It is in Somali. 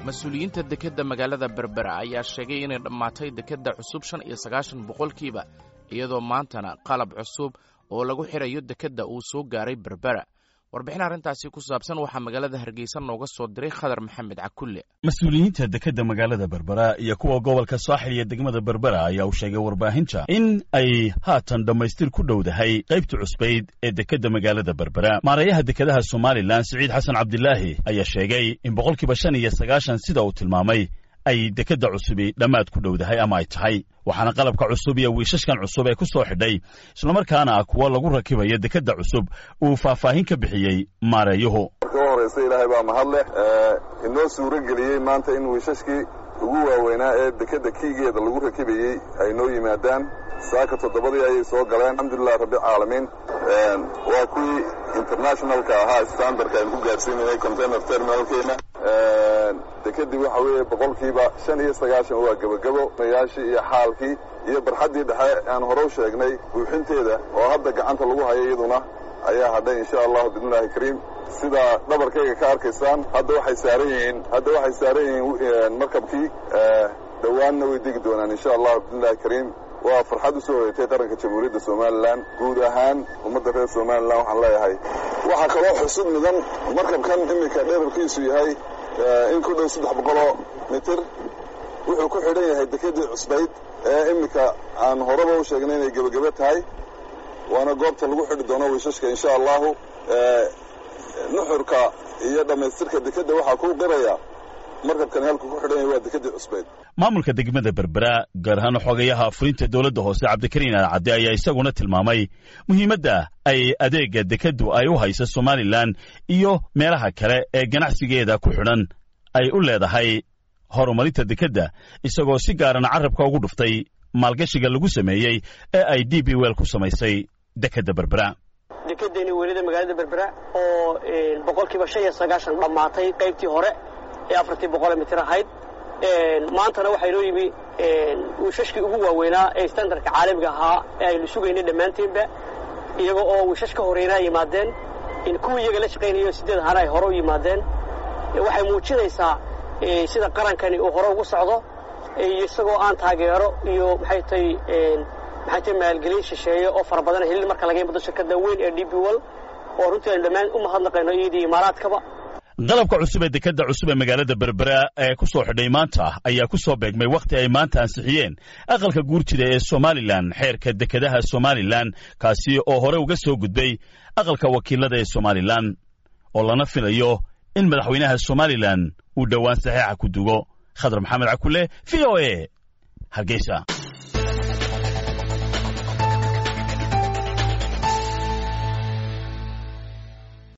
mas-uuliyiinta dekedda magaalada berbera ayaa sheegay inay dhammaatay dekedda cusub shan iyo sagaashan boqolkiiba iyadoo maantana qalab cusub oo lagu xirayo dekedda uu soo gaaray berbera warbixin arrintaasi ku saabsan waxaa magaalada hargeysa nooga soo diray khadar maxamed cakulle mas-uuliyiinta dekedda magaalada berbera iyo kuwa gobolka saaxil iyo degmada berbera ayaa u sheegay warbaahinta in ay haatan dhammaystir ku dhowdahay qaybta cusbayd ee dekedda magaalada berbera maarayaha dekedaha somalilan siciid xasan cabdilaahi ayaa sheegay in boqolkiiba shan iyo sagaashan sida uu tilmaamay ay dekedda cusubi dhammaad ku dhowdahay ama ay tahay waxaana qalabka cusub iyo wiishashkan cusub ee ku soo xidhay islamarkaana ah kuwo lagu rakibayo dekedda cusub uu faahfaahin ka bixiyey maareeyuhu marka u horraysa ilaahay baa mahad leh inoo suuro geliyey maanta in wiishashkii ugu waaweynaa ee dekedda kiigeeda lagu rakibayey ay noo yimaadaan saaka toddobadii ayay soo galeen alxamdulilah rabbilcaalamiin waa kuwii internationalka ahaa standardka aynu ku gaadhsiinayay container terminalkeena dekedii waxa weeye boqolkiiba shan iyo sagaashan waa gebagabo mayaashii iyo xaalkii iyo barxaddii dhexe aan hore u sheegnay buuxinteeda oo hadda gacanta lagu hayo iyaduna ayaa hadhay insha allahu bismillahi kariim sidaa dhabarkayga ka arkaysaan hadda waxay saaran yihiin hadda waxay saaran yihiin markabkii dhowaanna way degi doonaan insha allahu bismillahi kariim waa farxad u soo hoyatay qaranka jamhuuriyadda somalilan guud ahaan ummadda reer somalilan waxaan leeyahay waxaa kaloo xusud mudan markabkan iminka dherarkiisu yahay in ku dhow saddex boqoloo mitir wuxuu ku xidhan yahay dekedii cusbayd ee iminka aan horeba u sheegnay inay gebagebe tahay waana goobta lagu xidhi doono wiishashka insha allahu nuxurka iyo dhammaystirka dekedda waxaa kuu qiraya markabkani halku ku xidhan yahay waa dekedii cusbayd maamulka degmada berbera gaar ahaan xogayaha fulinta dowladda hoose cabdikariin alcadde ayaa isaguna tilmaamay muhiimadda ay adeegga dekeddu ay u hayso somalilan iyo meelaha kale ee ganacsigeeda ku xidhan ay u leedahay horumarinta dekedda isagoo si gaarana carabka ugu dhuftay maalgashiga lagu sameeyey ee ay d b wel ku samaysay dekedda berbera dekedeeni weelida magaalada berbera oo boqolkiiba shan iyo sagaashan dhammaatay qaybtii hore ee afartii boqole mitir ahayd maantana waxaa inoo yimi wiishashkii ugu waaweynaa ee standardka caalamiga ahaa ee aynu sugaynay dhammaanteenba iyaga oo wiishash ka horreynaa yimaadeen kuwii iyaga la shaqaynayo sideed ahaana ay hore u yimaadeen waxay muujinaysaa sida qarankani uu hore ugu socdo iyo isagoo aan taageero iyo maxay tahay maxay tahay maalgelin shisheeye oo fara badan helin marka laga yimado shirkadda weyn ee d b wol oo runtii aynu dhammaan u mahadnaqayno iyadii imaaraadkaba qalabka cusub ee dekedda cusub ee magaalada berbera ee ku soo xidhay maanta ayaa ku soo beegmay wakhti ay maanta ansixiyeen aqalka guurjida ee somalilan xeerka dekedaha somalilan kaasi oo hore uga soo gudbay aqalka wakiilada ee somalilan oo lana filayo in madaxweynaha somalilan uu dhowaan saxeixa ku dugo khadar maxamed cakule v o e hargeysa